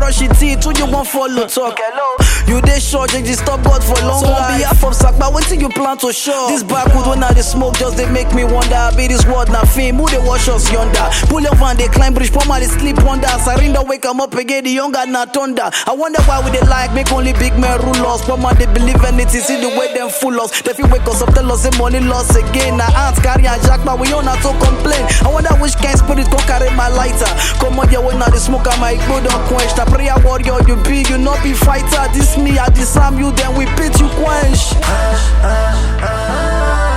brush your teeth, who you want follow talk? Hello. You dey sure just stop God for long so on behalf of Sakpa, wetin you plan to show? This backwood when I dey smoke just dey make me wonder. Be this world na fame, who dey watch us yonder? Pull your van, dey climb bridge, poor man dey sleep under. Sarinda wake am up again, the younger na thunder. I wonder why we dey like make only big men rule us. Poor man dey believe anything, see the way them fool us. They fit wake us up, tell us say money loss again. Na ants carry and jackpot, we on to complain. I wonder which kind spirit go carry my lighter. Come on, yeah, when I dey smoke, I my go don't quench. The prayer warrior you be, you not be fighter. This me, I disarm you, then we beat you quench.